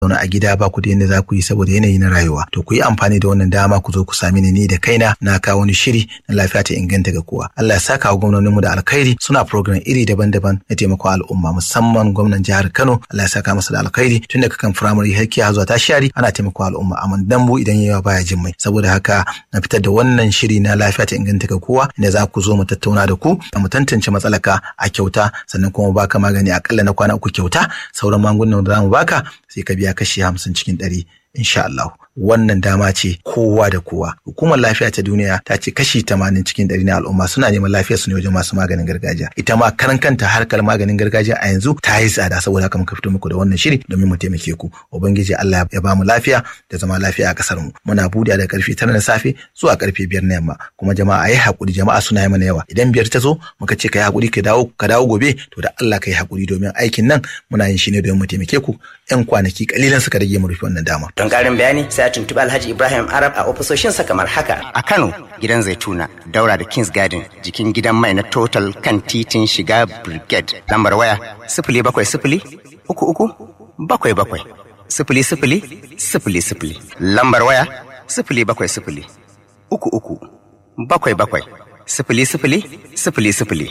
zaune a gida ba ku da yadda za ku yi saboda yanayi na rayuwa to ku yi amfani da wannan dama ku zo ku sami ni ni da kaina na kawo wani shiri na lafiya ta inganta ga kowa Allah ya saka wa gwamnoninmu da alkhairi suna program iri daban-daban na taimako al'umma musamman gwamnan jihar Kano Allah ya saka masa da alkhairi tun daga kan firamare har kiya zuwa tashari ana taimako al'umma amma dambu idan yawa baya jin mai saboda haka na fitar da wannan shiri na lafiya ta inganta ga kowa inda za ku zo mu tattauna da ku mu tantance matsalaka a kyauta sannan kuma baka magani akalla na kwana uku kyauta sauran magungunan da za mu baka sai ka biya kashi hamsin cikin ɗari insha Allah. Wannan dama ce kowa da kowa. Hukumar lafiya ta duniya ta ce kashi tamanin cikin ɗari na al'umma suna neman lafiya su ne wajen masu maganin gargajiya. Ita ma karan kanta harkar maganin gargajiya a yanzu ta yi tsada saboda haka muka fito muku da wannan shiri domin mu taimake ku. Ubangiji Allah ya ba mu lafiya da zama lafiya a kasar mu. Muna buɗe da karfe tara na safe zuwa karfe biyar na yamma. Kuma jama'a yi haƙuri jama'a suna yi mana yawa. Idan biyar ta zo muka ce ka yi haƙuri ka dawo ka dawo gobe to da Allah ka yi haƙuri domin aikin nan muna yin shi ne domin mu taimake ku. 'Yan kwanaki kalilan suka rage mu rufe wannan dama. Don ƙarin bayani sai a tuntuɓi Alhaji Ibrahim Arab a ofisoshinsa kamar haka. A Kano gidan Zaituna daura da Kings Garden jikin gidan mai na Total kan titin shiga Brigade lambar waya sifili bakwai sifili uku uku bakwai bakwai sifili sifili sifili sifili lambar waya sifili bakwai sifili uku uku bakwai bakwai sifili sifili sifili sifili.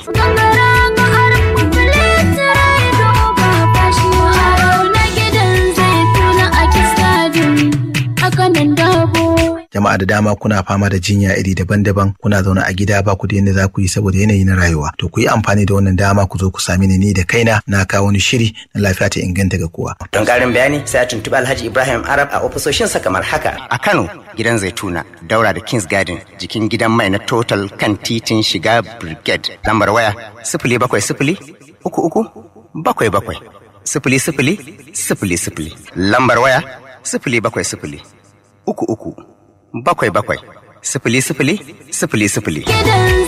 jama'a da dama kuna fama da jinya iri daban-daban kuna zaune a gida ba ku da yadda za ku yi saboda yanayi na rayuwa to ku yi amfani da wannan dama ku zo ku sami ni ni da kaina na kawo wani shiri na lafiya ta inganta ga kowa Don ƙarin bayani sai a tuntuɓi Alhaji Ibrahim Arab a ofisoshinsa kamar haka. A Kano gidan Zaituna daura da Kings Garden jikin gidan mai na Total kan titin shiga Brigade lambar waya sifili bakwai sifili uku uku bakwai bakwai sifili sifili sifili sifili lambar waya sifili bakwai sifili uku uku bakwai bakwai sifili sifili sifili sifili. Gidan